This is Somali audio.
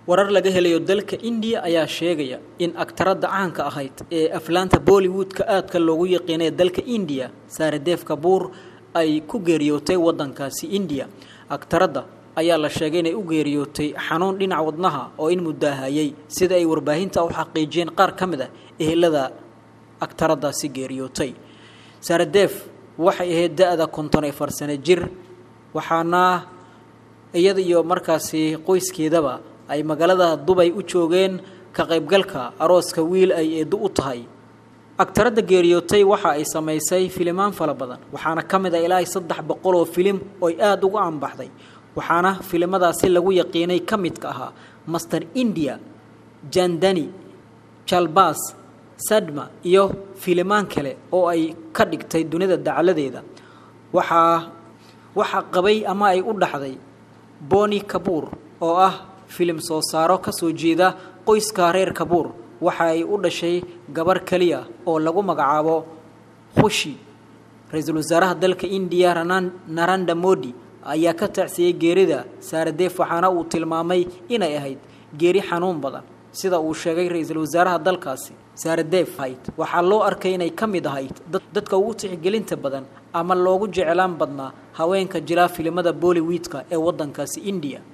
warar laga helayo dalka indiya ayaa sheegaya in aktaradda caanka ahayd ee aflaanta bollywood-ka aadka loogu yaqiinay dalka indiya saaredeef kabuur ay ku geeriyootay waddankaasi indiya aktaradda ayaa la sheegay inay u geeriyootay xanuun dhinaca wadnaha oo in mudaahayay sida ay warbaahinta u xaqiijiyeen qaar ka mid ah ehelada aktaraddaasi geeriyootay saaredeef waxay ahayd da-da konton ee farsane jir waxaana iyada iyo markaasi qoyskeedaba ay magaalada dubay u joogeen ka qaybgalka arooska wiil ay eeddo u tahay agtaradda geeriyootay waxa ay samaysay filimaan fala badan waxaana ka mid ah ilaa saddex boqol oo filim ooy aada uga anbaxday waxaana filimadaasi lagu yaqiinay ka midka ahaa master india jandani jalbas sadma iyo filimaan kale oo ay ka dhigtay dunida dacaladeeda waxaa waxaa qabay ama ay u dhaxday boni kabuur oo ah filim soo saaro ka soo jeeda qoyska reer kabuur waxa ay u dhashay gabar keliya oo lagu magacaabo khushi ra-iisul wasaaraha dalka indiya naranda modi ayaa ka tacsiyey geerida saaredeef waxaana uu tilmaamay inay ahayd geeri xanuun badan sida uu sheegay ra-iisul wasaaraha dalkaasi saaredeef hayd waxaa loo arkay inay ka mid ahayd dadka ugu tixgelinta badan ama loogu jeclaan badnaa haweenka jilaa filimada bollywoodka ee waddankaasi indiya